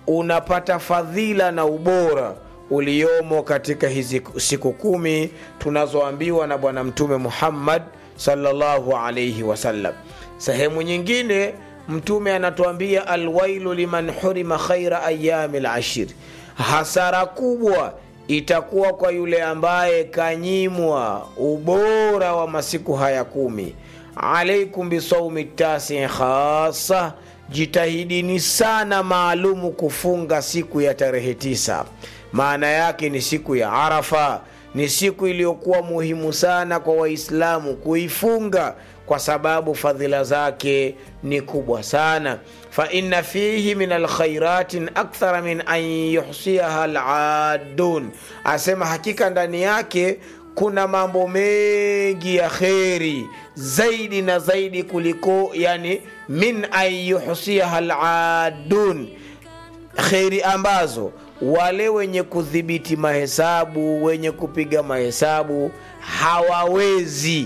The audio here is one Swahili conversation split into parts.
unapata fadhila na ubora uliomo katika hizi siku kumi tunazoambiwa na bwana mtume muhammad sallallahu alaihi wasallam sehemu nyingine mtume anatuambia alwailu liman hurima khaira ayami lashir hasara kubwa itakuwa kwa yule ambaye kanyimwa ubora wa masiku haya kumi alaikum bisaumi tasi khasa jitahidini sana maalumu kufunga siku ya tarehe tisa maana yake ni siku ya arafa ni siku iliyokuwa muhimu sana kwa waislamu kuifunga kwa sababu fadhila zake ni kubwa sana faina fihi min alkhairatin akthara min an yuhsiaha ladun asema hakika ndani yake kuna mambo mengi ya kheri zaidi na zaidi kuliko yani min an yuhsiaha ladun kheri ambazo wale wenye kudhibiti mahesabu wenye kupiga mahesabu hawawezi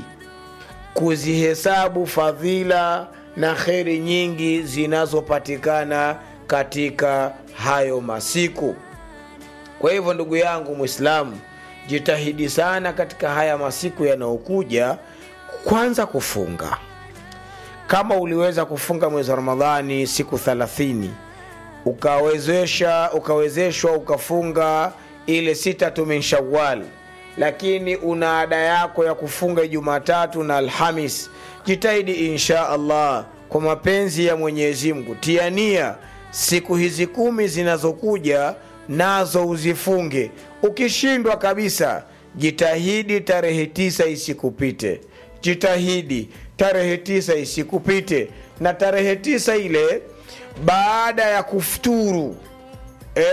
kuzihesabu fadhila na kheri nyingi zinazopatikana katika hayo masiku kwa hivyo ndugu yangu mwislamu jitahidi sana katika haya masiku yanayokuja kwanza kufunga kama uliweza kufunga mwezi wa ramadhani siku 30 ukawezesha ukawezeshwa ukafunga ile sitatu min shawal lakini una ada yako ya kufunga jumatatu na alhamis jitahidi insha allah kwa mapenzi ya mwenyezi mungu tiania siku hizi kumi zinazokuja nazo uzifunge ukishindwa kabisa jitahidi tarehe tisa isikupite jitahidi tarehe tisa isikupite na tarehe tisa ile baada ya kufuturu e,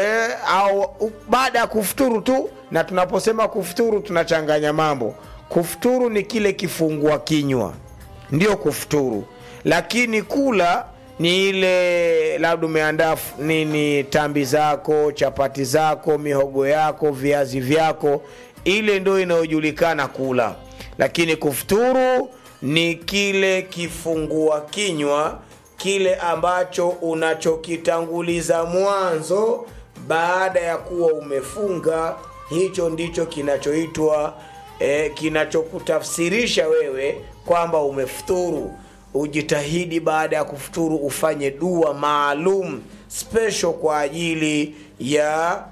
au baada ya kufuturu tu na tunaposema kufuturu tunachanganya mambo kufuturu ni kile kifungua kinywa ndio kufuturu lakini kula ni ile labda umeandaa nini tambi zako chapati zako mihogo yako viazi vyako ile ndio inayojulikana kula lakini kufuturu ni kile kifungua kinywa kile ambacho unachokitanguliza mwanzo baada ya kuwa umefunga hicho ndicho kinachoitwa eh, kinachokutafsirisha wewe kwamba umefuturu ujitahidi baada ya kufuturu ufanye dua maalum special kwa ajili ya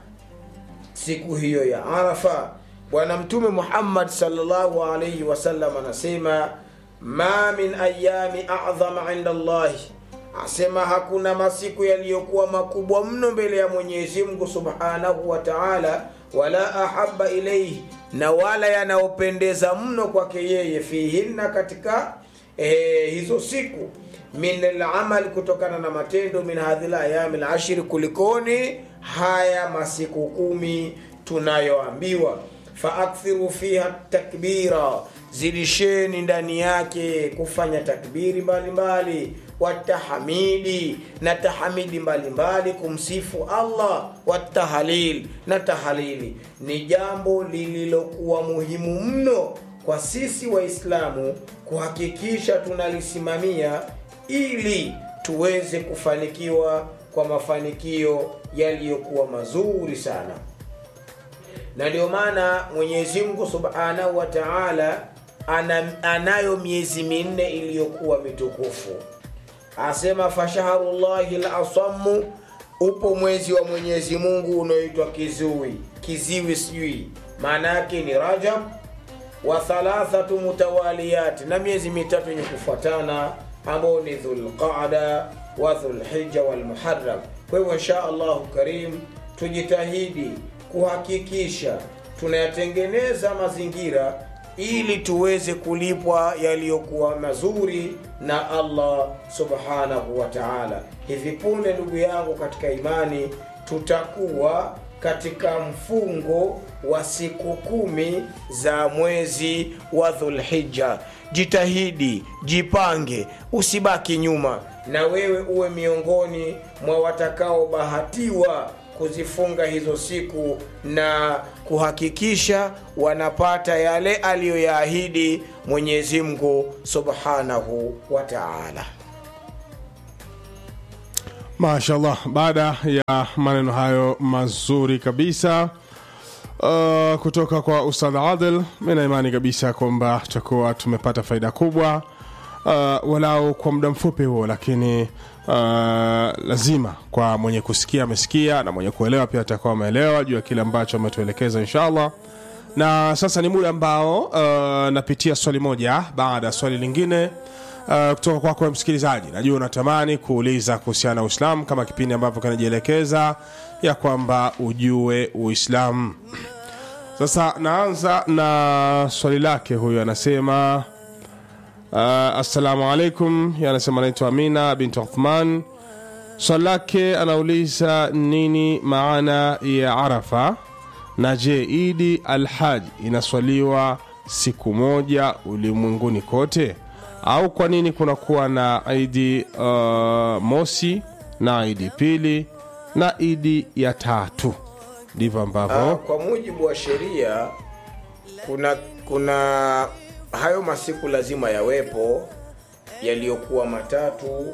siku hiyo ya arafa bwana mtume muhammad salllahu alaihi wasallam anasema ma min ayami adhama inda llahi asema hakuna masiku yaliyokuwa makubwa mno mbele ya mwenyezi mungu subhanahu wa taala wala ahaba ilaihi na wala yanayopendeza mno kwake yeye fihinna katika eh, hizo siku min alamal kutokana na matendo min hadhi layami lashiri kulikoni haya masiku kumi tunayoambiwa faakthiru fiha takbira zidisheni ndani yake kufanya takbiri mbalimbali watahamidi na tahamidi mbalimbali kumsifu allah watahalil na tahalili ni jambo lililokuwa muhimu mno kwa sisi waislamu kuhakikisha tunalisimamia ili tuweze kufanikiwa kwa mafanikio yaliyokuwa mazuri sana na ndio maana mwenyezi mungu subhanahu wa taala ana, anayo miezi minne iliyokuwa mitukufu asema fashahrullahi lasamu upo mwezi wa mwenyezi mungu unaoitwa kiziwi kiziwi sijui maana yake ni rajab wa thalathatu mutawaliyati na miezi mitatu yenye kufuatana ambao ni dhulqada wa dhulhija walmuharam kwa hivyo insha allahu karim tujitahidi kuhakikisha tunayatengeneza mazingira ili tuweze kulipwa yaliyokuwa mazuri na allah subhanahu wa taala hivi punde ndugu yangu katika imani tutakuwa katika mfungo wa siku kumi za mwezi wa dhulhija jitahidi jipange usibaki nyuma na wewe uwe miongoni mwa watakaobahatiwa kuzifunga hizo siku na kuhakikisha wanapata yale aliyoyaahidi mwenyezi mungu subhanahu wa taala mashallah baada ya maneno hayo mazuri kabisa uh, kutoka kwa ustadh adil mi na imani kabisa kwamba tutakuwa tumepata faida kubwa uh, walau kwa muda mfupi huo lakini uh, lazima kwa mwenye kusikia amesikia na mwenye kuelewa pia atakuwa ameelewa juu ya kile ambacho ametuelekeza inshallah na sasa ni muda ambao uh, napitia swali moja baada ya swali lingine uh, kutoka kwako kwa msikilizaji najua unatamani kuuliza kuhusiana na uislamu kama kipindi ambavyo kanajielekeza ya kwamba ujue uislamu sasa naanza na swali lake huyu anasema uh, assalamu alaikum Yeye anasema anaitwa amina bint uthman swali lake anauliza nini maana ya arafa na je idi alhaj inaswaliwa siku moja ulimwenguni kote au kwa nini kunakuwa na idi uh, mosi na idi pili na idi ya tatu ndivyo Ah, ambavyo kwa mujibu wa sheria kuna kuna hayo masiku lazima yawepo yaliyokuwa matatu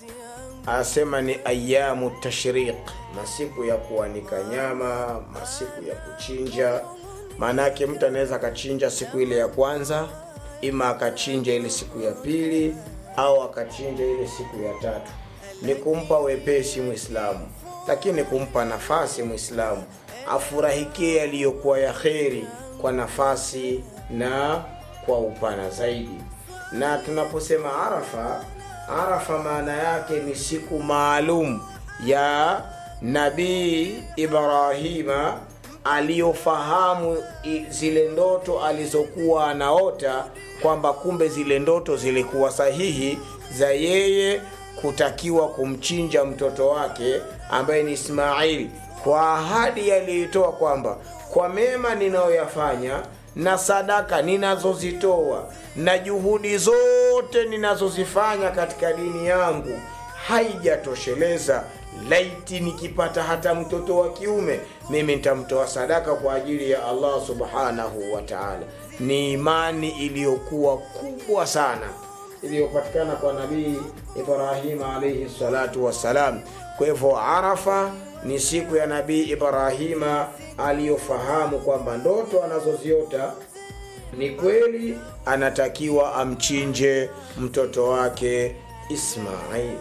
asema ni ayamu tashriq masiku ya kuanika nyama masiku ya kuchinja maanake mtu anaweza akachinja siku ile ya kwanza ima akachinja ile siku ya pili au akachinja ile siku ya tatu ni kumpa wepesi mwislamu lakini kumpa nafasi mwislamu afurahikie yaliyokuwa ya kheri kwa nafasi na kwa upana zaidi na tunaposema arafa arafa maana yake ni siku maalum ya nabii ibrahima aliyofahamu i- zile ndoto alizokuwa anaota kwamba kumbe zile ndoto zilikuwa sahihi za yeye kutakiwa kumchinja mtoto wake ambaye ni ismaili kwa ahadi aliyoitoa kwamba kwa mema ninayoyafanya na sadaka ninazozitoa na juhudi zote ninazozifanya katika dini yangu haijatosheleza laiti nikipata hata mtoto wa kiume mimi nitamtoa sadaka kwa ajili ya allah subhanahu wa taala ni imani iliyokuwa kubwa sana iliyopatikana kwa nabii ibrahima alaihi salatu wassalam kwa hivyo arafa ni siku ya nabii ibrahima aliyofahamu kwamba ndoto anazoziota ni kweli anatakiwa amchinje mtoto wake ismail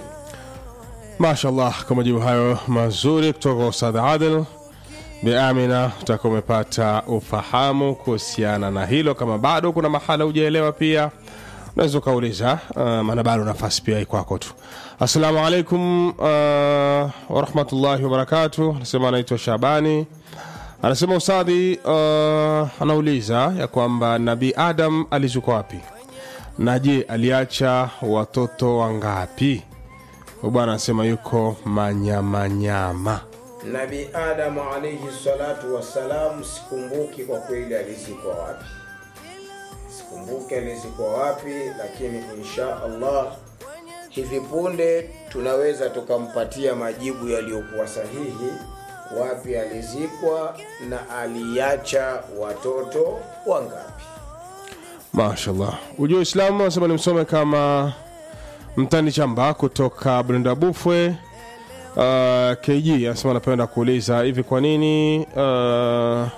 mashallah kwa majibu hayo mazuri kutoka kwa ustadh adil biamina utakuwa umepata ufahamu kuhusiana na hilo kama bado kuna mahala hujaelewa pia unaweza ukauliza uh, maana bado nafasi pia ikwako tu assalamu alaikum uh, warahmatullahi wabarakatu anasema anaitwa shabani anasema ustadhi uh, anauliza ya kwamba nabii adam alizuka wapi na je aliacha watoto wangapi Huyu bwana anasema yuko manyamanyama nabii adamu alaihi salatu wassalam sikumbuki kwa kweli alizikwa wapi sikumbuki alizikwa wapi lakini insha allah hivi punde tunaweza tukampatia majibu yaliyokuwa sahihi wapi alizikwa na aliacha watoto wangapi mashallah ujua uislamu anasema nimsome kama mtani chamba kutoka brenda bufwe uh, kg anasema anapenda kuuliza hivi kwa nini uh,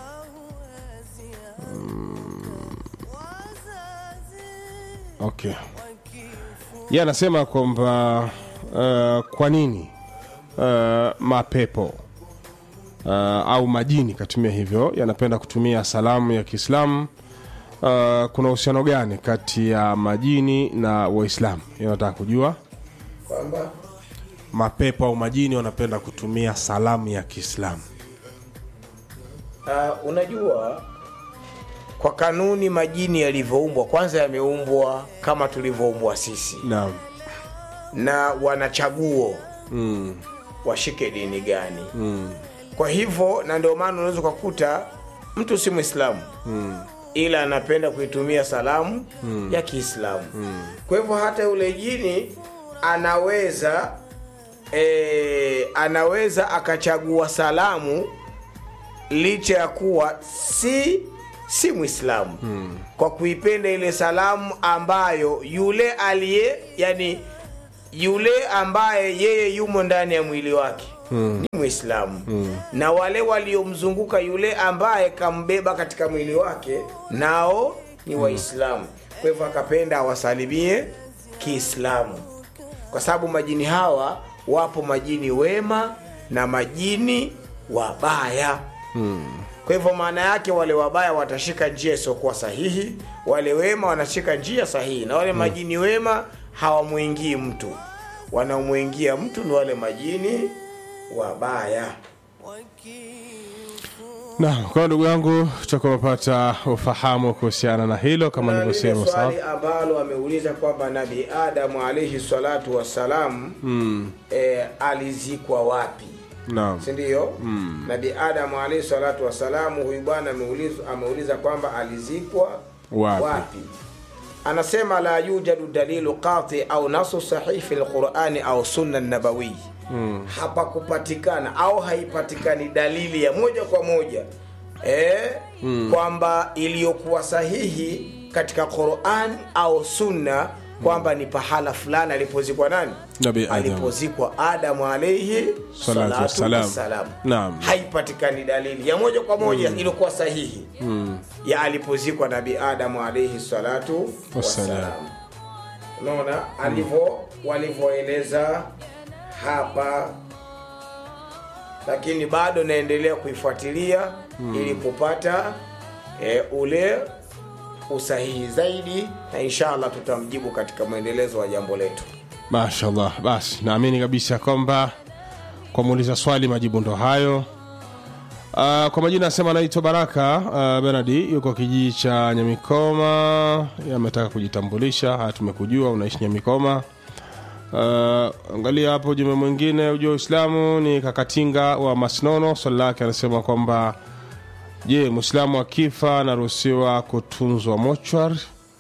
mm, okay ye anasema kwamba uh, kwa nini uh, mapepo uh, au majini katumia hivyo yanapenda kutumia salamu ya kiislamu uh, kuna uhusiano gani kati ya majini na waislamu Hiyo nataka kujua kwamba mapepo au majini wanapenda kutumia salamu ya kiislamu uh, unajua kwa kanuni majini yalivyoumbwa kwanza yameumbwa kama tulivyoumbwa sisi naam na wana chaguo mm. washike dini gani mm. kwa hivyo na ndio maana unaweza ukakuta mtu si mwislamu mm. ila anapenda kuitumia salamu mm. ya kiislamu mm. kwa hivyo hata yule jini anaweza e, anaweza akachagua salamu licha ya kuwa si si mwislamu hmm. kwa kuipenda ile salamu ambayo yule aliye yani yule ambaye yeye yumo ndani ya mwili wake mm. ni mwislamu mm. na wale waliomzunguka yule ambaye kambeba katika mwili wake nao ni waislamu kwa hivyo akapenda awasalimie kiislamu kwa sababu majini hawa wapo majini wema na majini wabaya kwa hivyo maana yake wale wabaya watashika njia isiyokuwa sahihi wale wema wanashika njia sahihi na wale majini wema hawamwingii mtu wanaomwingia mtu ni wale majini wabaya Naam, kwa ndugu yangu tutakuwa umepata ufahamu kuhusiana na hilo kama Na lile nilivyosema. sawa? swali ambalo ameuliza kwamba nabii adamu alaihi salatu wassalam mm. e, alizikwa wapi Naam. sindio mm. nabii adamu alaihi salatu wassalamu huyu bwana ameuliza, ameuliza kwamba alizikwa Wapi? wapi anasema la yujadu dalilu qati au nasu sahih fi lqurani au sunna nabawiyi mm. hapakupatikana au haipatikani dalili ya moja kwa moja eh, mm. kwamba iliyokuwa sahihi katika quran au sunna kwamba ni pahala fulani alipozikwa nani Nabii Adam. alipozikwa adamu alaihi Salatu salatu wassalam. wassalam Naam. haipatikani dalili ya moja kwa moja mm. iliyokuwa sahihi mm. ya alipozikwa nabii adamu alaihi salatu Wassalam. wassalam unaona alivyo walivyoeleza hapa lakini bado naendelea kuifuatilia mm. ili kupata e, ule usahihi zaidi na inshallah tutamjibu katika mwendelezo wa jambo letu Mashallah. Basi naamini kabisa kwamba kwa muuliza swali majibu ndo hayo. Uh, kwa majina anasema anaitwa Baraka uh, Benadi, yuko kijiji cha Nyamikoma, ametaka kujitambulisha. Haya, tumekujua unaishi Nyamikoma. Uh, angalia hapo ujumbe mwingine, ujua Uislamu ni Kakatinga wa Masnono. Swali lake anasema kwamba je, mwislamu akifa anaruhusiwa kutunzwa mochwari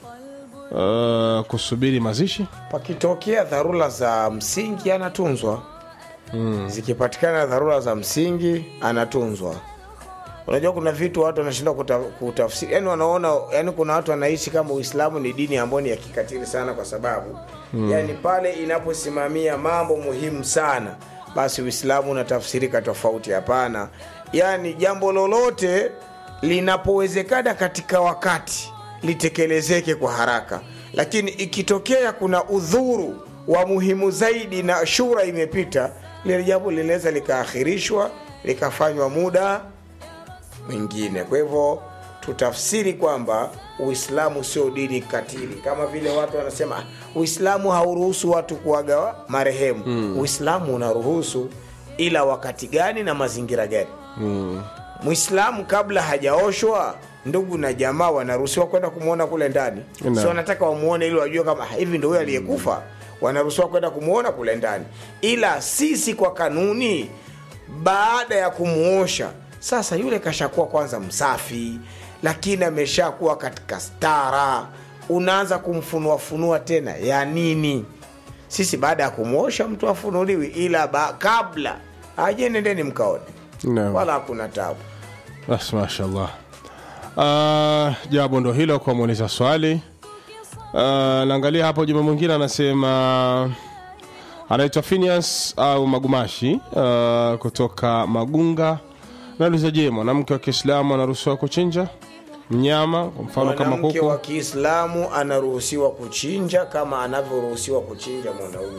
uh, kusubiri mazishi? pakitokea dharura za msingi anatunzwa mm. zikipatikana dharura za msingi anatunzwa unajua kuna vitu watu wanashindwa kuta, kutafsiri yani wanaona yani kuna watu wanaishi kama uislamu ni dini ambayo ni ya kikatili sana kwa sababu mm. yani pale inaposimamia mambo muhimu sana basi uislamu unatafsirika tofauti hapana yani jambo lolote linapowezekana katika wakati litekelezeke kwa haraka lakini ikitokea kuna udhuru wa muhimu zaidi na shura imepita lile jambo linaweza likaakhirishwa likafanywa muda mwingine kwa hivyo tutafsiri kwamba uislamu sio dini katili kama vile watu wanasema "Ah, uislamu hauruhusu watu kuaga marehemu mm. uislamu unaruhusu ila wakati gani na mazingira gani Mm. mwislamu kabla hajaoshwa ndugu na jamaa wanaruhusiwa kwenda kumwona kule ndani Naam. si wanataka wamuone ili wajue kama "Ah, hivi ndo huyo aliyekufa wanaruhusiwa kwenda kumwona kule ndani ila sisi kwa kanuni baada ya kumuosha sasa yule kashakuwa kwanza msafi lakini ameshakuwa katika stara unaanza kumfunuafunua tena ya nini sisi baada ya kumwosha mtu afunuliwi ila ba, kabla aje nendeni mkaone Naam. wala hakuna tabu Basi mashallah. Uh, jawabu ndo hilo kwa muuliza swali. Uh, naangalia hapo juma mwingine anasema anaitwa Phineas au Magumashi uh, kutoka Magunga. Nauliza, je, mwanamke wa Kiislamu anaruhusiwa kuchinja mnyama kwa mfano kama mwanamke kuku? wa kiislamu anaruhusiwa kuchinja kama anavyoruhusiwa kuchinja mwanaume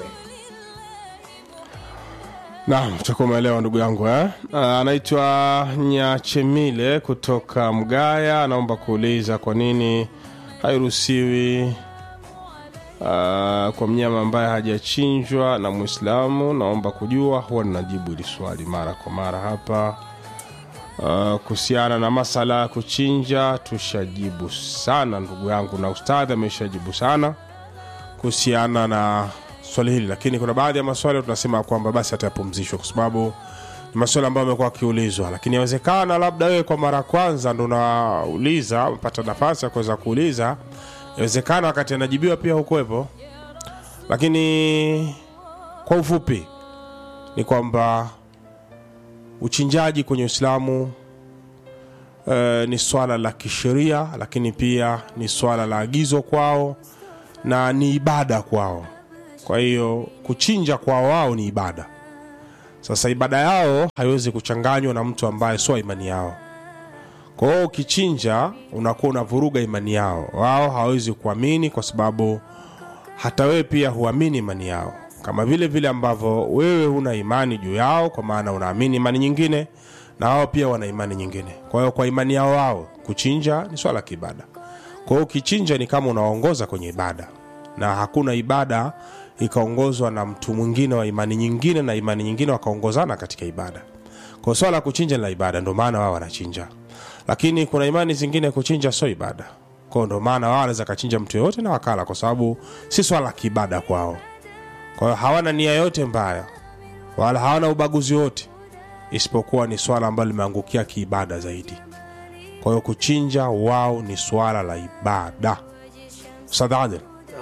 Naam, utakuwa umeelewa ndugu yangu eh? Uh, anaitwa Nyachemile kutoka Mgaya, anaomba kuuliza kwa nini hairuhusiwi uh, kwa mnyama ambaye hajachinjwa na Mwislamu. Naomba kujua, huwa ninajibu hili swali mara kwa mara hapa. Uh, kuhusiana na masala ya kuchinja tushajibu sana ndugu yangu, na ustadhi ameshajibu sana kuhusiana na swali hili, lakini kuna baadhi ya maswali tunasema kwamba basi atayapumzishwa kwa sababu ni maswali ambayo amekuwa akiulizwa, lakini inawezekana labda wewe kwa mara ya kwanza ndo unauliza, umepata nafasi ya kuweza kuuliza, inawezekana wakati anajibiwa pia hukuwepo, lakini kwa ufupi ni kwamba uchinjaji kwenye Uislamu eh, ni swala la kisheria, lakini pia ni swala la agizo kwao na ni ibada kwao. kwa hiyo kuchinja kwa wao ni ibada sasa ibada yao haiwezi kuchanganywa na mtu ambaye sio imani yao kwa hiyo ukichinja unakuwa unavuruga imani yao wao hawawezi kuamini kwa sababu hata wewe pia huamini imani yao kama vile vile ambavyo wewe huna imani juu yao kwa maana unaamini imani nyingine na wao pia wana imani nyingine kwa hiyo kwa imani yao wao kuchinja ni swala la kiibada kwa hiyo ukichinja ni kama unaongoza kwenye ibada na hakuna ibada ikaongozwa na mtu mwingine wa imani nyingine na imani nyingine wakaongozana katika ibada kwa swala la kuchinja ni la ibada ndio maana wao wanachinja lakini kuna imani zingine kuchinja sio ibada kwao ndio maana wao wanaweza kachinja mtu yoyote na wakala kwa sababu si swala la kiibada kwao kwa hiyo hawana nia yote mbaya wala hawana ubaguzi wote isipokuwa ni swala ambalo limeangukia kiibada zaidi kwa hiyo kuchinja wao ni swala la ibada Ustadh Adil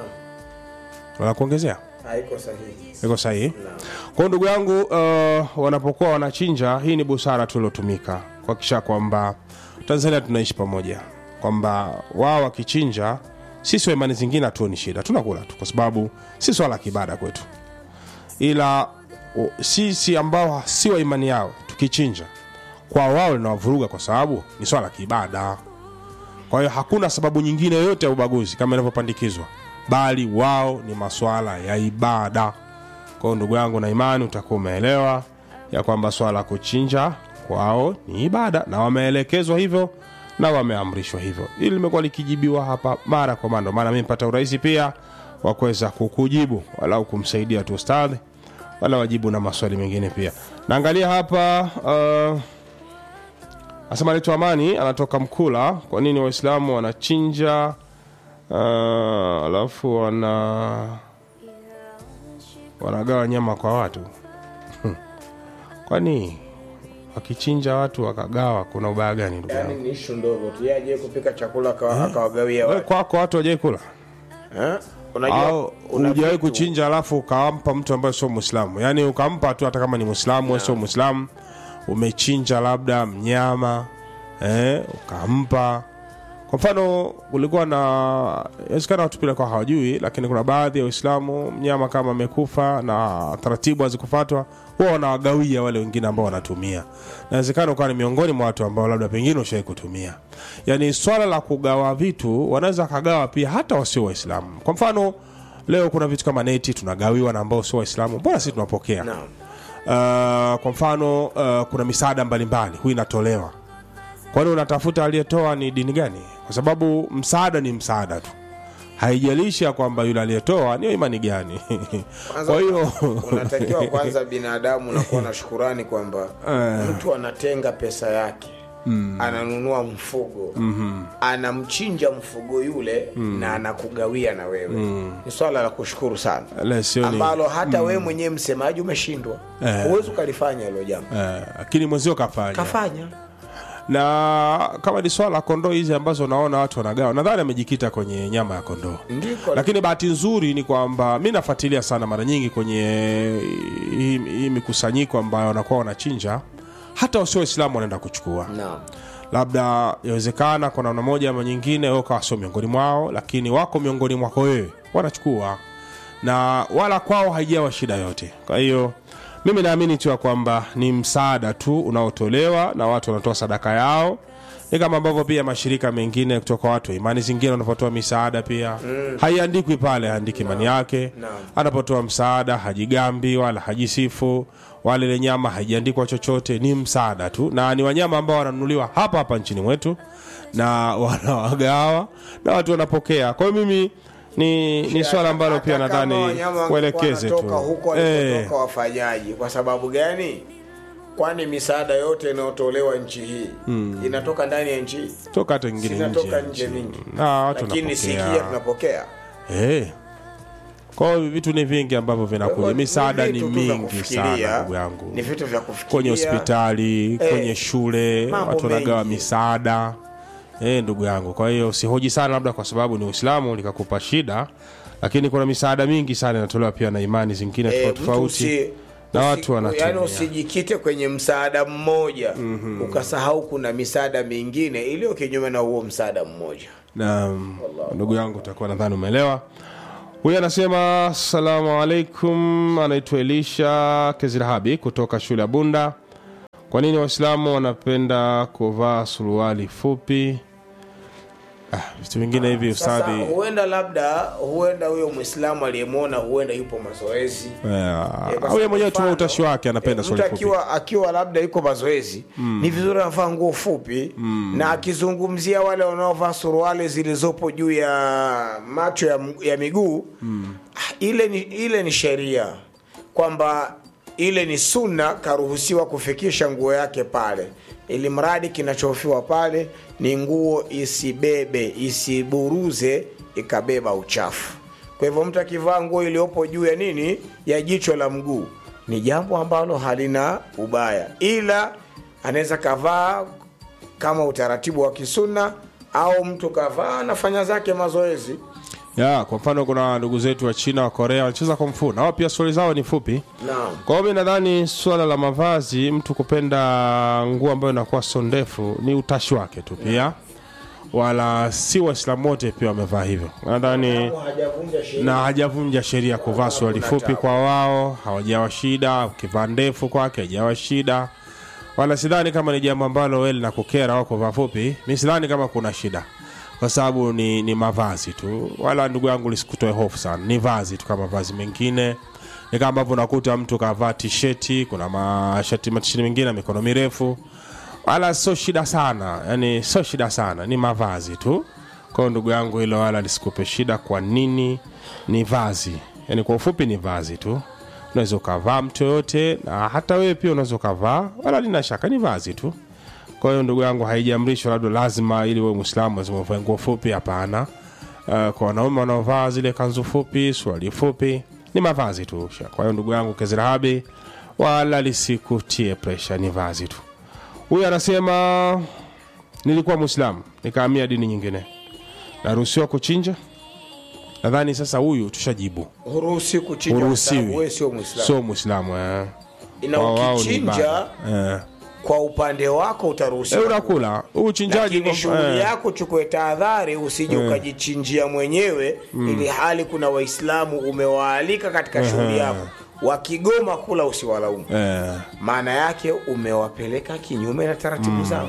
wala kuongezea haiko sahihi iko sahihi kwao ndugu yangu uh, wanapokuwa wanachinja hii ni busara tuliotumika kuhakikisha kwamba tanzania tunaishi pamoja kwamba wao wakichinja sisi wa imani zingine hatuoni shida tunakula tu kwa sababu si swala la kibada kwetu ila o, sisi ambao si wa imani yao tukichinja kwa wao linawavuruga kwa sababu ni swala la kiibada kwa hiyo hakuna sababu nyingine yoyote ya ubaguzi kama inavyopandikizwa bali wao ni maswala ya ibada kwa hiyo ndugu yangu na imani utakuwa umeelewa ya kwamba swala la kuchinja kwao ni ibada na wameelekezwa hivyo na wameamrishwa hivyo hili limekuwa likijibiwa hapa mara kwa mara Ndio maana mi mpata urahisi pia wa kuweza kukujibu walau kumsaidia tu ustadhi wala wajibu na maswali mengine pia naangalia hapa uh, asema anaitwa amani anatoka mkula kwa nini waislamu wanachinja uh, alafu wana wanagawa nyama kwa watu kwani wakichinja watu wakagawa kuna ubaya gani ndugu yangu yaani ni ishu ndogo tu yeye aje kupika chakula akawa- akawagawia Wewe watu kwako watu wajai kula Eh? unajua au una hujawahi vitu- kuchinja alafu ukampa mtu ambaye sio mwislamu yaani ukampa tu hata kama ni mwislamu yeah. sio mwislamu umechinja labda mnyama eh, ukampa kwa mfano kulikuwa na inawezekana watu pia kwa hawajui lakini kuna baadhi ya waislamu mnyama kama amekufa na taratibu hazikufatwa huwa wanawagawia wale wengine ambao wanatumia nawezekana ukawa ni miongoni mwa watu ambao labda pengine ushawai kutumia yaani swala la kugawa vitu wanaweza wakagawa pia hata wasio waislamu kwa mfano leo kuna vitu kama neti tunagawiwa na ambao sio waislamu mbona sisi tunapokea Naam. uh, kwa mfano uh, kuna misaada mbalimbali huwa inatolewa kwani unatafuta aliyetoa ni dini gani kwa sababu msaada ni msaada tu haijalishi ya kwamba yule aliyetoa niyo imani gani Kwanza kwa hiyo unatakiwa kwanza binadamu unakuwa na shukurani kwamba mtu anatenga pesa yake mm. ananunua mfugo mm-hmm. anamchinja mfugo yule mm. na anakugawia na wewe mm. ni swala la kushukuru sana Le, sio ni- ambalo hata wewe mwenyewe msemaji umeshindwa huwezi ukalifanya hilo jambo Eh, lakini mwenzio kafanya kafanya na kama ni swala la kondoo hizi ambazo unaona watu wanagawa nadhani amejikita kwenye nyama ya kondoo ndiko lakini bahati nzuri ni kwamba mi nafuatilia sana mara nyingi kwenye hii, hii mikusanyiko ambayo wanakuwa wanachinja hata wasio waislamu wanaenda kuchukua naam labda yawezekana kwa namna moja ama nyingine wewe ukawa sio miongoni mwao lakini wako miongoni mwako wewe wanachukua na wala kwao haijawa shida yote kwa hiyo mimi naamini tu ya kwamba ni msaada tu unaotolewa na watu wanatoa sadaka yao ni kama ambavyo pia mashirika mengine kutoka watu wa imani zingine wanapotoa misaada pia mm. haiandikwi pale haandiki imani yake Naam. anapotoa msaada hajigambi wala hajisifu wala ile nyama haijaandikwa chochote ni msaada tu na ni wanyama ambao wananunuliwa hapa hapa nchini mwetu na wanawagawa na watu wanapokea kwa hiyo mimi ni, ni swala ambalo pia Hata kama nadhani wanyama wangekuwa uelekeze tu wanatoka huko Eh, walikotoka wafanyaji kwa sababu gani kwani misaada yote inayotolewa nchi hii inatoka ndani ya nchi hii toka hata ingine zinatoka nje nje mingi na watu lakini si wanapokea. kia tunapokea Eh. Kwa hiyo vitu ni vingi ambavyo vinakuja, misaada ni vitu tu vya mingi kufikiria, sana ndugu yangu, ni vitu vya kufikiria kwenye hospitali, Eh, kwenye shule, mambo watu wanagawa mengi. misaada eh, ndugu yangu. Kwa hiyo usihoji sana labda kwa sababu ni Uislamu likakupa shida, lakini kuna misaada mingi sana inatolewa pia na imani zingine Eh, tofauti mtu tofauti usi- na usi- watu wanatumia. yaani usijikite kwenye msaada mmoja ukasahau kuna misaada mingine iliyo kinyume na huo msaada mmoja na ndugu yangu utakuwa nadhani umeelewa huyu anasema assalamu alaikum anaitwa elisha kezirahabi kutoka shule ya bunda kwa nini waislamu wanapenda kuvaa suruali fupi ah, vitu vingine hivi sasa ustadhi huenda labda huenda huyo mwislamu aliyemwona huenda yupo mazoezi Eh, Eh, kwa au yeye mwenyewe mfano, tu utashi wake anapenda eh, suruali mtu fupi akiwa, akiwa labda yuko mazoezi ni vizuri anavaa nguo fupi na akizungumzia wale wanaovaa suruali zilizopo juu ya macho ya, m- ya miguu ah, ile ni, ile ni sheria kwamba ile ni sunna karuhusiwa kufikisha nguo yake pale ili mradi kinachohofiwa pale ni nguo isibebe isiburuze ikabeba uchafu kwa hivyo mtu akivaa nguo iliyopo juu ya nini ya jicho la mguu ni jambo ambalo halina ubaya ila anaweza kavaa kama utaratibu wa kisuna au mtu kavaa anafanya zake mazoezi ya kwa mfano kuna ndugu zetu wa china wa korea wanacheza komfu na wao pia suruali zao ni fupi naam kwa hiyo mi nadhani swala la mavazi mtu kupenda nguo ambayo inakuwa so ndefu ni utashi wake tu pia wala si waislamu wote pia wamevaa hivyo nadhani hajavunja sheria na hajavunja sheria kuvaa suruali fupi kwa wao hawajawa shida ukivaa ndefu kwake hajawa shida wala sidhani kama ni jambo ambalo we linakukera au kuvaa fupi mi sidhani kama kuna shida kwa sababu ni, ni mavazi tu wala ndugu yangu lisikutoe hofu sana ni vazi tu kama mavazi mengine ni kama ambavyo unakuta mtu kavaa tisheti kuna mashati matisheti mengine ya mikono mirefu wala sio shida sana yani sio shida sana ni mavazi tu kwao ndugu yangu hilo wala lisikupe shida kwa nini ni vazi yani kwa ufupi ni vazi tu unaweza ukavaa mtu yoyote na hata wewe pia unaweza ukavaa wala lina shaka ni vazi tu kwa hiyo ndugu yangu haijaamrishwa labda lazima ili wewe mwislamu lazima uvae nguo fupi hapana uh, kwa wanaume wanaovaa zile kanzu fupi suali fupi ni mavazi tu kwa hiyo ndugu yangu kezirahabi wala lisikutie presha ni vazi tu huyu anasema nilikuwa mwislamu nikaamia dini nyingine naruhusiwa kuchinja nadhani sasa huyu tushajibu huruhusi kuchinja kwa sababu wewe huruhusiwi sio mwislamu sio mwislamu eh. ina Kwa wao ni ukichinja ibada. eh. kwa upande wako Eh, utaruhusiwa unakula huu uchinjaji lakini kwa- shughuli eh. yako chukue tahadhari usije ukajichinjia mwenyewe ili hali kuna waislamu umewaalika katika shughuli yako wakigoma kula usiwalaumu eh. maana yake umewapeleka kinyume na taratibu zao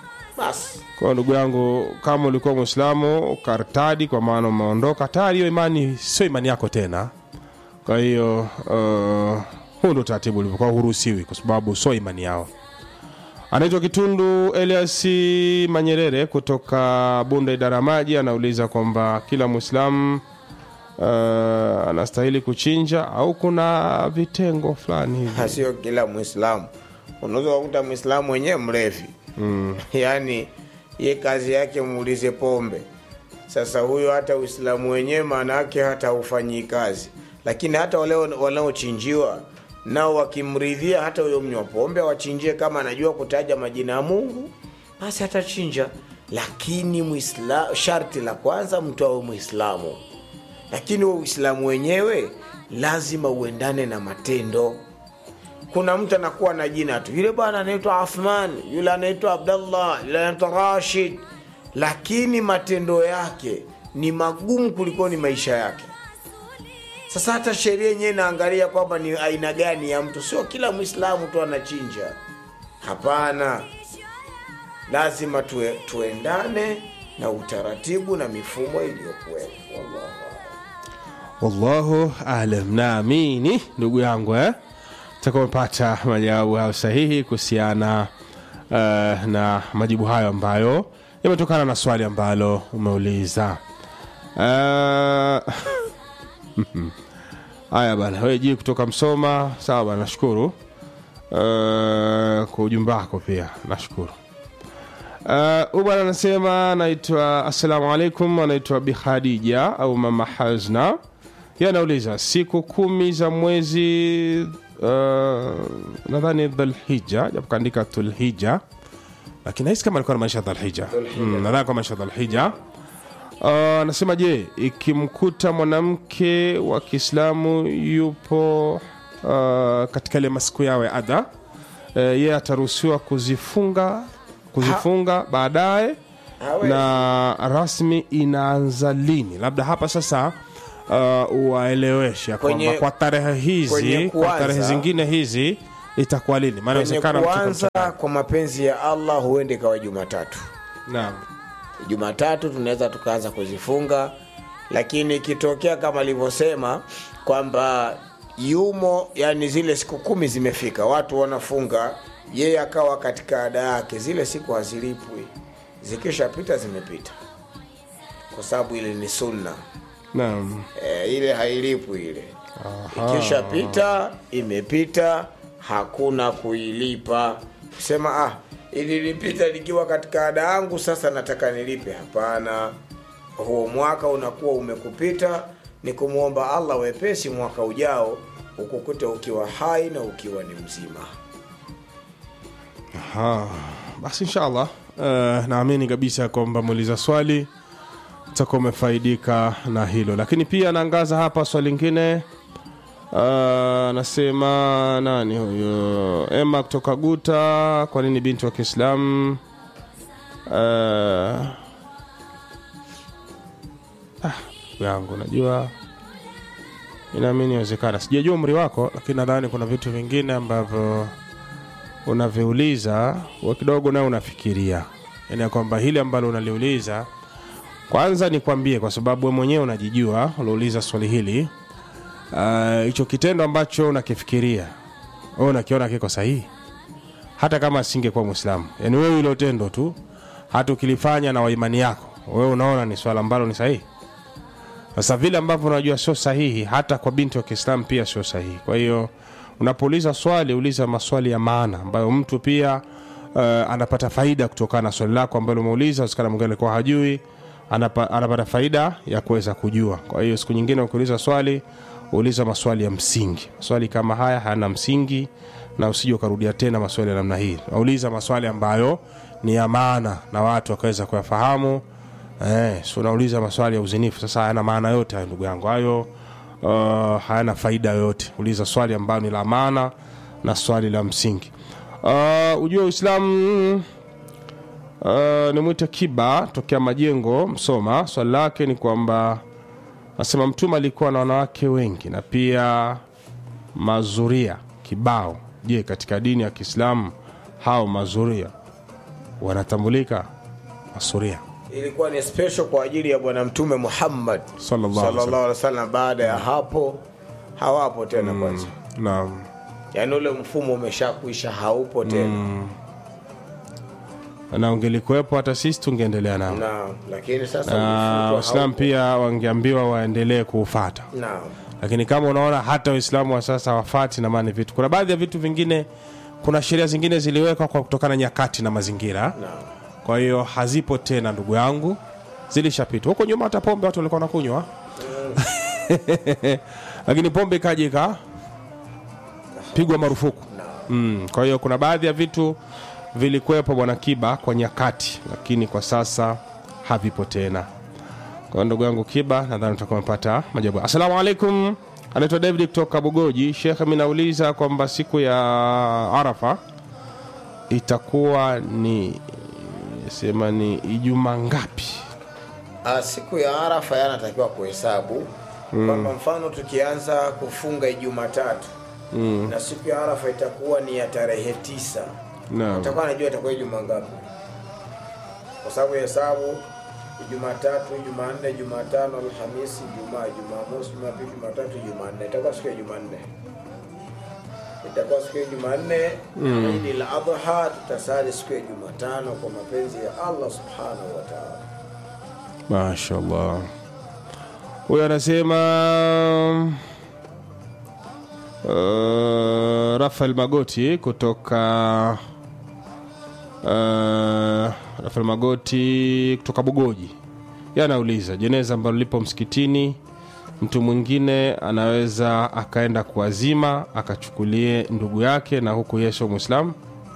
basi kwa ndugu yangu kama ulikuwa mwislamu ukartadi kwa maana umeondoka tayari hiyo imani sio imani yako tena kwa hiyo uh, huu ndo taratibu ulivyokuwa huruhusiwi kwa sababu sio imani yao anaitwa kitundu elias manyerere kutoka bunda idara ya maji anauliza kwamba kila mwislamu uh, anastahili kuchinja au kuna vitengo fulani hivi sio kila mwislamu unaweza kukuta mwislamu wenyewe mlevi mm. yaani ye kazi yake muulize pombe sasa huyo hata uislamu wenyewe maana yake hata ufanyii kazi lakini hata wale wanaochinjiwa nao wakimridhia hata huyo mnywa pombe awachinjie kama anajua kutaja majina ya mungu basi atachinja lakini muisla, sharti la kwanza mtu awe mwislamu lakini huo uislamu wenyewe lazima uendane na matendo kuna mtu anakuwa na jina tu yule bwana anaitwa athman yule anaitwa abdallah yule anaitwa rashid lakini matendo yake ni magumu kuliko ni maisha yake sasa hata sheria yenyewe inaangalia kwamba ni aina gani ya mtu sio kila mwislamu tu anachinja hapana lazima tue, tuendane na utaratibu na mifumo iliyokuwepo Wallahu a'lam. wallahu alam naamini ndugu yangu eh? taka umepata majawabu hayo sahihi kuhusiana uh, na majibu hayo ambayo yametokana na swali ambalo umeuliza uh, haya bana wewe ji kutoka msoma sawa bana nashukuru uh, kwa ujumbe wako pia nashukuru huyu uh, bwana anasema anaitwa assalamu alaikum anaitwa bihadija au mama hazna ye anauliza siku kumi za mwezi uh, nadhani dhulhija japo kaandika dhulhija lakini nahisi kama alikuwa namaanisha dhulhija mm, nadhani kwa maanisha dhulhija Uh, anasema je ikimkuta mwanamke wa kiislamu yupo uh, katika ile masiku yao ya adha uh, yeye ataruhusiwa kuzifunga kuzifunga baadaye Hawe. na rasmi inaanza lini labda hapa sasa uh, uwaeleweshe ya kwamba Kwenye- kwa tarehe hizi kwenye kwa kuanza- tarehe zingine hizi itakuwa lini maana kwenye inawezekana mtu kuanza kamchanganya. kwa mapenzi ya allah huende ikawa jumatatu naam jumatatu tunaweza tukaanza kuzifunga lakini ikitokea kama alivyosema kwamba yumo yani zile siku kumi zimefika watu wanafunga yeye akawa katika ada yake zile siku hazilipwi zikishapita zimepita kwa sababu ile ni sunna naam e, ile hailipwi ile ikishapita imepita hakuna kuilipa kusema ah ililipita likiwa katika ada yangu sasa nataka nilipe hapana huo mwaka unakuwa umekupita ni kumwomba allah wepesi mwaka ujao ukukute ukiwa hai na ukiwa ni mzima Aha. basi inshallah uh, naamini kabisa kwamba muuliza swali utakuwa umefaidika na hilo lakini pia naangaza hapa swali lingine uh, anasema nani huyo ema kutoka guta kwa nini binti wa kiislamu uh, ah, ndugu yangu najua inaamini inawezekana sijajua umri wako lakini nadhani kuna vitu vingine ambavyo unaviuliza wa kidogo nawe unafikiria yaani ya kwamba hili ambalo unaliuliza kwanza nikwambie kwa sababu we mwenyewe unajijua uliuliza swali hili Ah, hicho uh, kitendo ambacho unakifikiria wewe unakiona kiko sahihi hata kama asingekuwa mwislamu yaani wewe ilo tendo tu hata ukilifanya na waimani yako wewe unaona ni swala ambalo ni sahihi sasa vile ambavyo unajua sio sahihi hata kwa binti wa kiislamu pia sio sahihi kwa hiyo unapouliza swali uliza maswali ya maana ambayo mtu pia uh, anapata faida kutokana na swali lako ambalo umeuliza usikana mwingine alikuwa hajui anapa, anapata faida ya kuweza kujua kwa hiyo siku nyingine ukiuliza swali uliza maswali ya msingi maswali kama haya hayana msingi na usije ukarudia tena maswali ya namna hii uliza maswali ambayo ni ya maana na watu wakaweza kuyafahamu eh, so unauliza maswali ya uzinifu sasa hayana maana yote hayo ndugu yangu hayo uh, hayana faida yoyote uliza swali ambayo ni la maana na swali la msingi uh, ujue uislamu uh, nimwite kiba tokea majengo msoma swali lake ni kwamba nasema mtume alikuwa na wanawake wengi na pia mazuria kibao je katika dini ya kiislamu hao mazuria wanatambulika masuria ilikuwa ni special kwa ajili ya bwana mtume muhammad Sallallahu alaihi sallallahu alaihi wasallam baada ya hapo hawapo tena kwanza naam yaani ule mfumo umeshakuisha haupo tena na ungelikuwepo hata sisi tungeendelea nao na lakini sasa na ulifutwa, waislamu haupo. pia wangeambiwa waendelee kuufata Naam. lakini kama unaona hata waislamu wa sasa wafati na maana vitu kuna baadhi ya vitu vingine kuna sheria zingine ziliwekwa kwa kutokana na nyakati na mazingira Naam. kwa hiyo hazipo tena ndugu yangu zilishapitwa huko nyuma hata pombe watu walikuwa wanakunywa lakini pombe ikaja ikapigwa marufuku mm. kwa hiyo kuna baadhi ya vitu vilikuwepo bwana kiba kwa nyakati lakini kwa sasa havipo tena kwa hiyo ndugu yangu kiba nadhani utakuwa umepata majabu assalamu alaikum anaitwa david kutoka bugoji shekhe mi nauliza kwamba siku ya arafa itakuwa ni sema ni ijuma ngapi Ah, siku ya arafa yanatakiwa kuhesabu kwamba mfano tukianza kufunga ijumatatu mm. na siku ya arafa itakuwa ni ya tarehe tisa Naam. utakuwa anajua itakuwa ijuma ngapi kwa sababu hesabu jumatatu jumanne jumatano alhamisi jumaa jumamosi jumapili jumatatu jumanne itakuwa siku ya jumanne itakuwa siku ya jumanne mm. idi la adha tutasali siku ya jumatano kwa mapenzi ya allah subhanahu wa taala mashallah huyo anasema uh, rafael magoti kutoka uh, rafael magoti kutoka bugoji ye anauliza jeneza ambalo lipo msikitini mtu mwingine anaweza akaenda kuwazima akachukulie ndugu yake na huku yesu mwislamu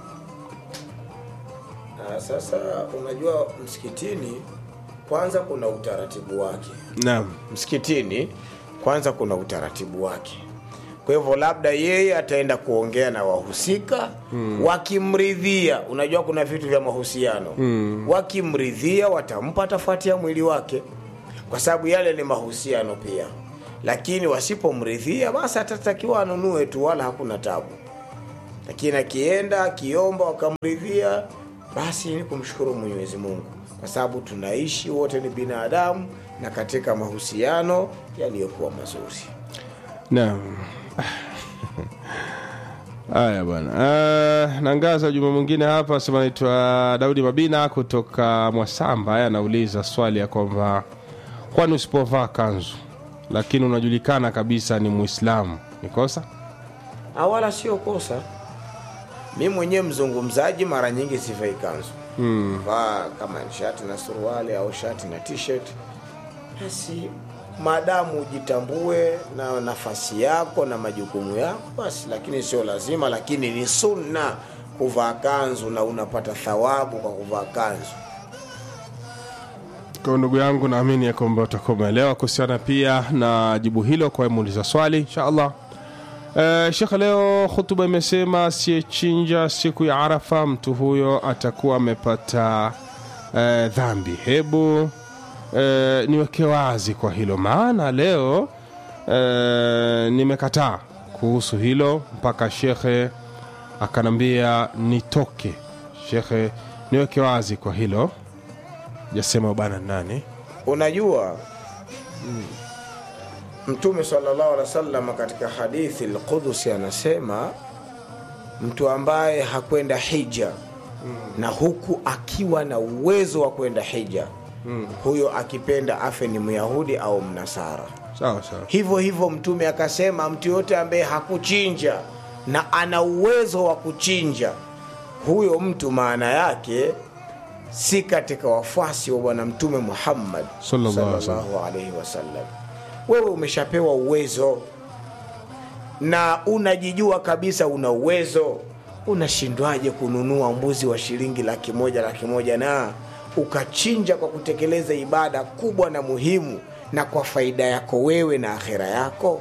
Ah, sasa unajua msikitini kwanza kuna utaratibu wake naam msikitini kwanza kuna utaratibu wake kwa hivyo labda yeye ataenda kuongea na wahusika mm. wakimridhia unajua kuna vitu vya mahusiano mm. wakimridhia watampa atafuatia mwili wake kwa sababu yale ni mahusiano pia lakini wasipomridhia basi atatakiwa anunue tu wala hakuna tabu lakini akienda akiomba wakamridhia basi ni kumshukuru mwenyezi mungu kwa sababu tunaishi wote ni binadamu na katika mahusiano yaliyokuwa mazuri naam haya bwana uh, nangaza juma mwingine hapa sema naitwa daudi mabina kutoka mwasamba Yeye anauliza swali ya kwamba kwani usipovaa kanzu lakini unajulikana kabisa ni muislamu ni kosa Ah, wala sio kosa mi mwenyewe mzungumzaji mara nyingi sivai kanzu mm. vaa kama ni shati na suruali au shati na t-shirt basi maadamu ujitambue na nafasi yako na majukumu yako basi lakini sio lazima lakini ni sunna kuvaa kanzu na unapata thawabu kwa kuvaa kanzu kwa ndugu yangu naamini ya kwamba utakuwa umeelewa kuhusiana pia na jibu hilo kwa muuliza swali inshallah Uh, shekhe leo hutuba imesema asiyechinja siku ya arafa mtu huyo atakuwa amepata uh, dhambi hebu uh, niweke wazi kwa hilo maana leo uh, nimekataa kuhusu hilo mpaka shekhe akanambia nitoke shekhe niweke wazi kwa hilo jasema bana nani unajua mtume sallallahu alaihi wasallam katika hadithi lqudusi anasema mtu ambaye hakwenda hija na huku akiwa na uwezo wa kwenda hija huyo akipenda afe ni myahudi au mnasara sawa sawa hivyo hivyo mtume akasema mtu yote ambaye hakuchinja na ana uwezo wa kuchinja huyo mtu maana yake si katika wafuasi wa bwana mtume muhammad Sallallahu alaihi wasallam. sallallahu alaihi wasallam wewe umeshapewa uwezo na unajijua kabisa una uwezo unashindwaje kununua mbuzi wa shilingi laki moja laki moja na ukachinja kwa kutekeleza ibada kubwa na muhimu na kwa faida yako wewe na akhera yako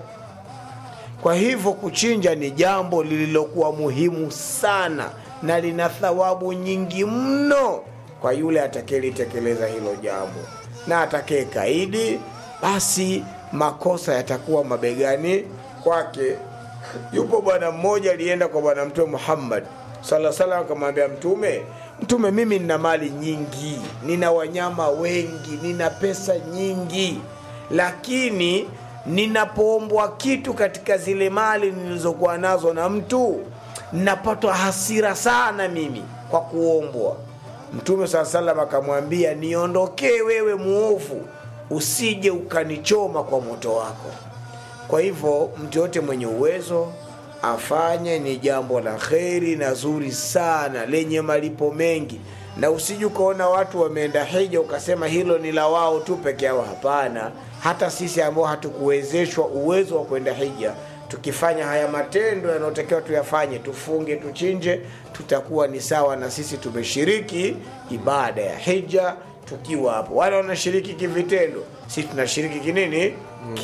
kwa hivyo kuchinja ni jambo lililokuwa muhimu sana na lina thawabu nyingi mno kwa yule atakayelitekeleza hilo jambo na atakaye kaidi basi makosa yatakuwa mabegani kwake yupo bwana mmoja alienda kwa bwana mtume muhammad sala salam akamwambia mtume mtume mimi nina mali nyingi nina wanyama wengi nina pesa nyingi lakini ninapoombwa kitu katika zile mali nilizokuwa nazo na mtu napatwa hasira sana mimi kwa kuombwa mtume saa salam akamwambia niondokee wewe muovu usije ukanichoma kwa moto wako kwa hivyo mtu yote mwenye uwezo afanye ni jambo la kheri na zuri sana lenye malipo mengi na usije ukaona watu wameenda hija ukasema hilo ni la wao tu peke yao hapana hata sisi ambao hatukuwezeshwa uwezo wa kwenda hija tukifanya haya matendo yanayotakiwa tuyafanye tufunge tuchinje tutakuwa ni sawa na sisi tumeshiriki ibada ya hija tukiwa hapo wale wanashiriki kivitendo sisi tunashiriki kinini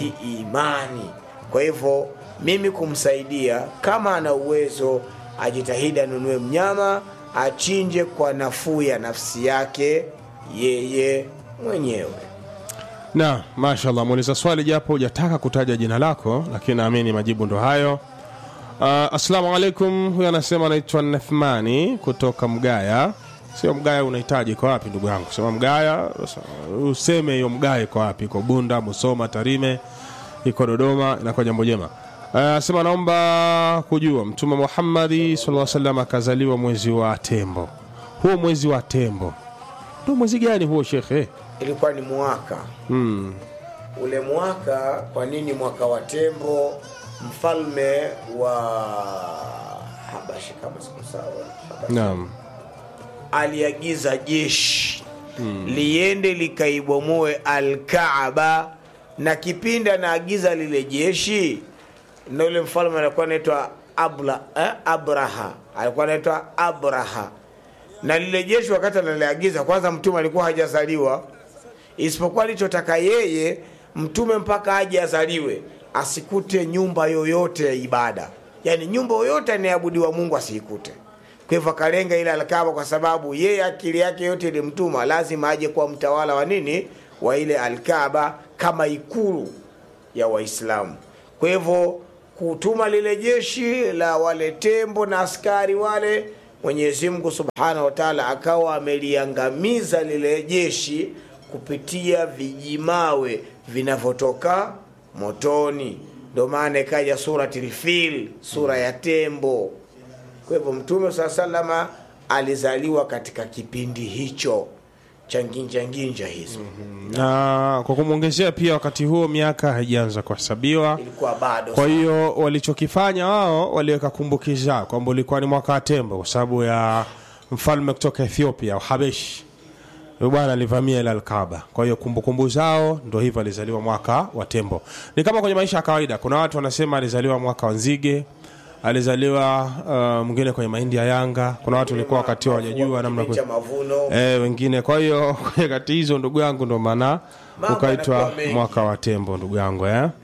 kiimani kwa hivyo mimi kumsaidia kama ana uwezo ajitahidi anunue mnyama achinje kwa nafuu ya nafsi yake yeye mwenyewe na mashallah muuliza swali japo hujataka kutaja jina lako lakini naamini majibu ndo hayo uh, assalamu alaikum huyu anasema anaitwa nathmani kutoka mgaya sio mgaya unahitaji iko wapi ndugu yangu sema mgaya useme hiyo mgaya iko wapi iko bunda musoma tarime iko dodoma inakuwa jambo jema anasema naomba kujua mtume muhammadi saa salam akazaliwa mwezi wa tembo huo mwezi wa tembo ndo mwezi gani huo shekhe ilikuwa ni mwaka hmm. ule mwaka kwa nini mwaka wa tembo mfalme wa habashi kama sikusawa Habashi. naam aliagiza jeshi hmm. liende likaibomoe alkaaba na kipindi anaagiza lile jeshi na yule mfalme alikuwa anaitwa Abla- eh, abraha alikuwa anaitwa abraha na lile jeshi wakati analiagiza kwanza mtume alikuwa hajazaliwa isipokuwa alichotaka yeye mtume mpaka aje azaliwe asikute nyumba yoyote ya ibada yaani nyumba yoyote anayeabudiwa mungu asiikute kwa hivyo akalenga ile alkaba kwa sababu yeye akili yake yote ilimtuma lazima aje kuwa mtawala wa nini wa ile alkaba kama ikulu ya waislamu kwa hivyo kutuma lile jeshi la wale tembo na askari wale mwenyezi mungu subhanahu wa taala akawa ameliangamiza lile jeshi kupitia vijimawe vinavyotoka motoni ndio maana ikaja surati lfil sura ya tembo kwa hivyo mtume saa salama alizaliwa katika kipindi hicho cha nginjanginja hizo na kwa kumwongezea pia wakati huo miaka haijaanza kuhesabiwa ilikuwa bado kwa hiyo walichokifanya wao waliweka kumbukiza kwamba ulikuwa ni mwaka wa tembo kwa sababu ya mfalme kutoka ethiopia habeshi huyu bwana alivamia ile alkaba kwa hiyo kumbukumbu zao ndo hivyo alizaliwa mwaka wa tembo ni kama kwenye maisha ya kawaida kuna watu wanasema alizaliwa mwaka wa nzige alizaliwa uh, mwingine kwenye mahindi ya yanga kuna watu walikuwa wakati hawajajua namna Kipindi cha mavuno e, wengine kwa hiyo kwenye kati hizo ndugu yangu ndo maana Mambo ukaitwa yanakuwa mengi. mwaka wa tembo ndugu yangu eh? uh,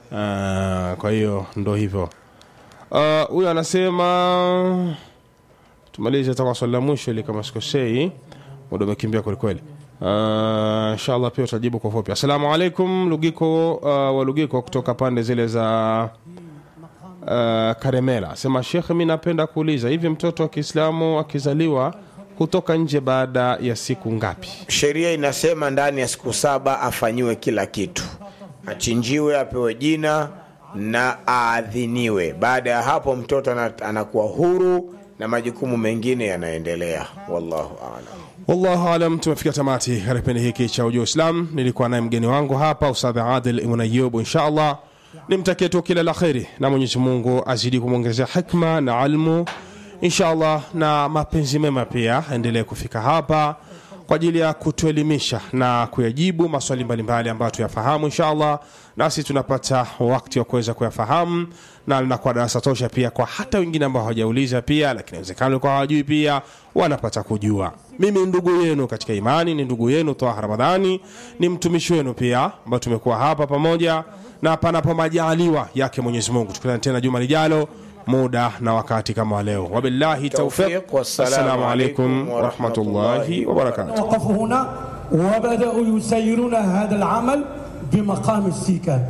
kwa hiyo ndo hivyo Ah, huyu uh, anasema tumalize hata kwa swali la mwisho ili kama sikosei muda umekimbia kwelikweli uh, inshallah pia utajibu kwa fupi assalamu alaikum lugiko uh, wa lugiko kutoka pande zile za uh, karemela sema shekh mi napenda kuuliza hivi mtoto wa kiislamu akizaliwa hutoka nje baada ya siku ngapi sheria inasema ndani ya siku saba afanyiwe kila kitu achinjiwe apewe jina na aadhiniwe baada ya hapo mtoto ana- anakuwa huru na majukumu mengine yanaendelea wallahu alam wallahu alam tumefika tamati katika kipindi hiki cha ujua islam nilikuwa naye mgeni wangu hapa ustadh adil ibn ayub inshallah nimtakie tu kila la kheri na mwenyezi mungu azidi kumwongezea hikma na almu inshallah na mapenzi mema pia aendelee kufika hapa kwa ajili ya kutuelimisha na kuyajibu maswali mbalimbali ambayo tuyafahamu inshallah nasi tunapata wakati wa kuweza kuyafahamu na linakuwa darasa tosha pia kwa hata wengine ambao hawajauliza pia lakini inawezekana walikuwa hawajui pia wanapata kujua mimi ni ndugu yenu katika imani ni ndugu yenu toa ramadhani ni mtumishi wenu pia ambao tumekuwa hapa pamoja na panapo majaliwa yake mwenyezi mungu tukutane tena juma lijalo muda na wakati kama wa leo wabillahi taufiq Tawfiq, wassalamu assalamu alaikum alaikum warahmatullahi wabarakatuh وقفوا هنا وبدأوا يسيرون هذا العمل بمقام السيكان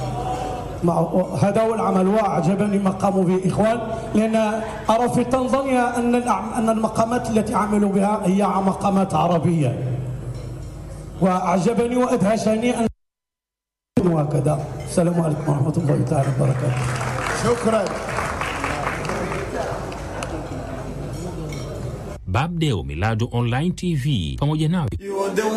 مع- هذا هو العمل وأعجبني ما قاموا به إخوان لأن أرى في تنزانيا أن الأعم- أن المقامات التي عملوا بها هي مقامات عربية وأعجبني وأدهشني أن وهكذا السلام عليكم ورحمة الله تعالى وبركاته شكرا Babdeo Milado Online TV pamoja nawe You are the